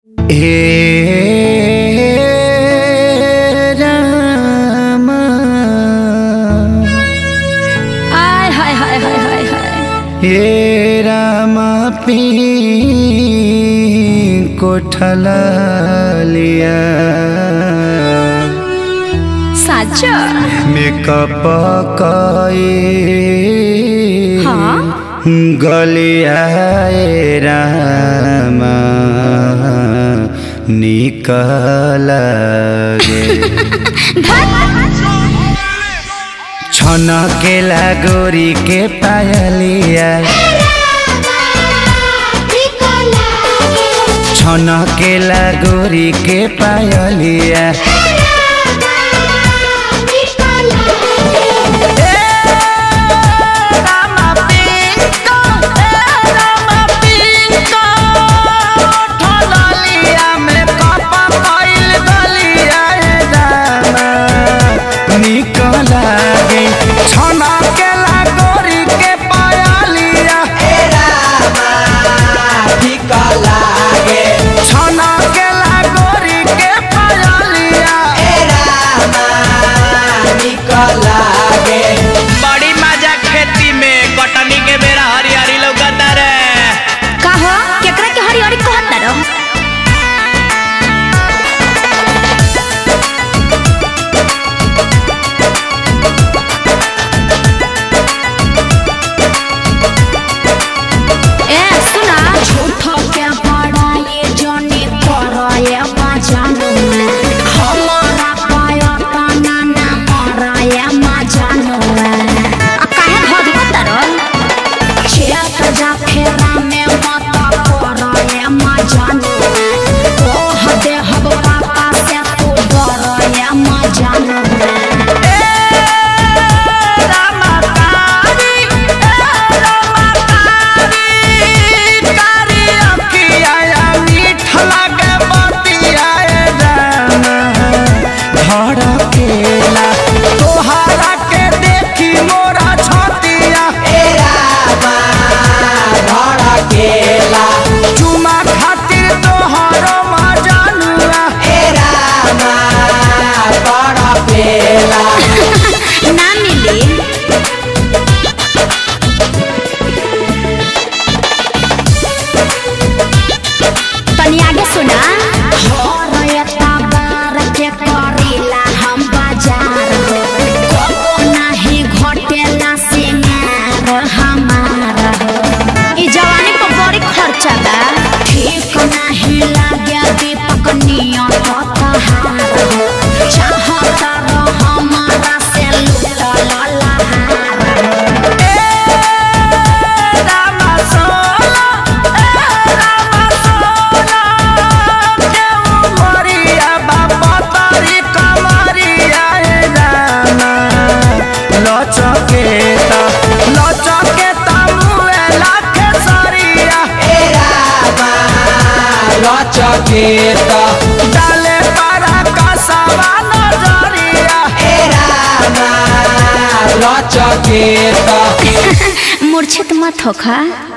हे राम आय हाय हाय हाय हाय हाय हे राम पी कोठल लिया साचा मेकअप कई हाँ? गलिया राम निकल गे छन केला गोरी के पायलिया छन केला गोरी के पायलिया बड़ी मजा खेती में कटनी के बेरा हरियारी लौकता रे का हो केकरा के हरी हरी कहत तारो ए सुना झूठो के बड़ा ये जने करो ये मजानो हमारा पाया तना ना मरा ये मजानो आ काहे धोदी तारो खेत जा फेरा में मत कर ये मजानो ओह दे हब पापा से तू डर ये मजानो धड़केला तोहरा के देखी मोरा छतिया चुमा खातिर तोहरो मजानुआ ना मिली तनी आगे सुना के करीला हम बाजार हो कबो नाही घटेला सिंगार हमारा हो ई जवानी पर बड़ी खर्चा बा ठीक नाही लागे दीपक नियत तहार हो चाहता रह हमारा से लुटल लहार हो लचकेता लचकेता मुए लाखे सरिया चकेता डाले पारा कसवा नजरिया चकेता मूर्छित मत होखा